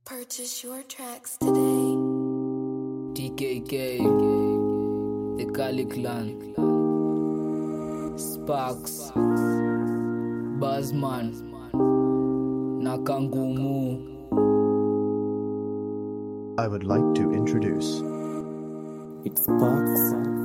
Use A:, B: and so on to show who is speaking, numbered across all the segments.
A: Purchase your tracks today.
B: TKK, the Kali Clan, Sparks, Buzzman, Nakangumu.
C: I would like to introduce
D: It sparks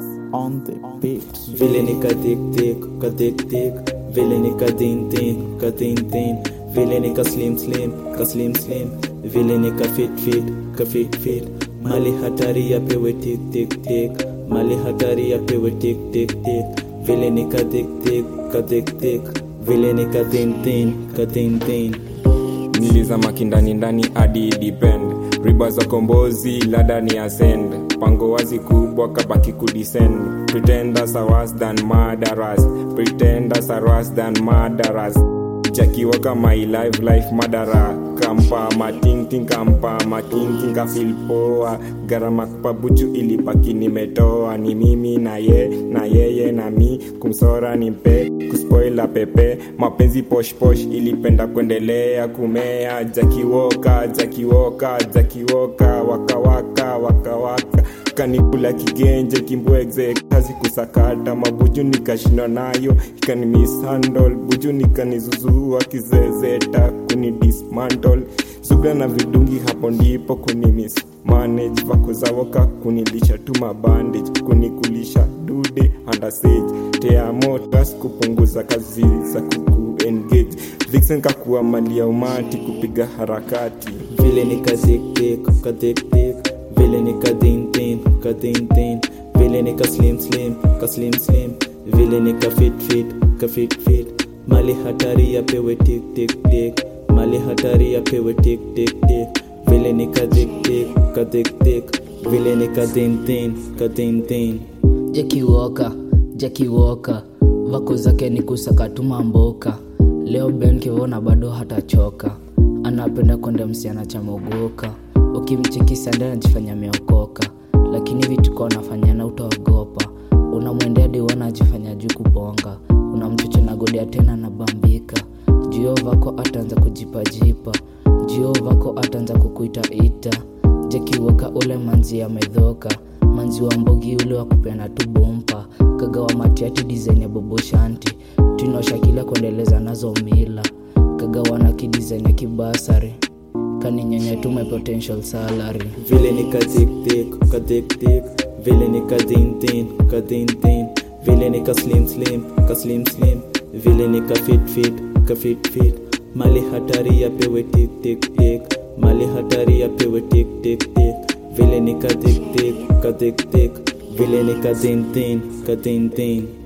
D: on the beat. Villainy ka dik dik, ka dik dik. Villainy ka din din, ka din din. Villainy ka slim slim, ka slim slim. Villainy ka fit fit, ka fit fit. Mali hatari yapewe tik tik tik. Mali hatari yapewe tik tik tik. Villainy ka dik dik, ka dik dik. Villainy ka din din, ka din din.
E: nilizama kindani ndani hadi depend riba za kombozi lada ni ascend pango wazi kubwa kabaki kudescend pretenders are worse than murderers pretenders are worse than murderers jakiwa kama live life madara kampa matingting kampa matingting kafil poa gharama pabuchu ilipaki nimetoa ni mimi na ye na yeye na mi kumsora ni mpe kuspoila pepe mapenzi poshposh ilipenda kuendelea kumea jakiwoka jakiwoka jakiwoka wakawaka wakawaka kanikula kigenje kimbwegze kazi kusakata mabuju nikashindwa nayo ikani mishandle buju nikanizuzua kizezeta kuni dismantle zuga na vidungi hapo ndipo kuni miss manage vako zawoka kunilisha tu mabandage kunikulisha dude andasage teamotas kupunguza kazi za kuku engage vixen kakuwa mali ya umati kupiga harakati
D: Villainy ka dik dik, ka dik dik. Villainy ka din din, ka din din. Villainy ka slim slim, ka slim slim. Villainy ka fit fit, ka fit fit. Mali hatari yapewe tik tik tik. Mali hatari yapewe tik tik tik. Villainy ka dik dik, ka dik dik. Villainy ka din din, ka din din.
B: Jackie Walker, Jackie Walker, vako zake ni kusakatuma mboka. Leo Ben Kivona bado hatachoka, anapenda kwenda msichana cha mogoka. Ukimcheki sanda anajifanya ameokoka, lakini vituko anafanyana utaogopa. Unamwendea diwana ajifanya juu kubonga, unamchoche na godia tena nabambika. Jio vako ataanza kujipajipa, jio vako ataanza kukuita ita. Jackie Walker ule manzi amedhoka manzi wa mbogi ule wa kupeana tu bompa kagawa matiati design ya bobo shanti tunosha kila kuendeleza nazo mila kagawa na kidesign ya kibasari kaninyonya tu my potential salary
D: Villainy ka dik dik, ka dik dik. Villainy ka din din, ka din din. Villainy ka slim slim, ka slim slim. Villainy ka fit fit, ka fit fit. Mali hatari yapewe tik tik tik. Mali hatari yapewe tik tik tik. Villainy ka dik dik, ka dik dik. Villainy ka din din, ka din din.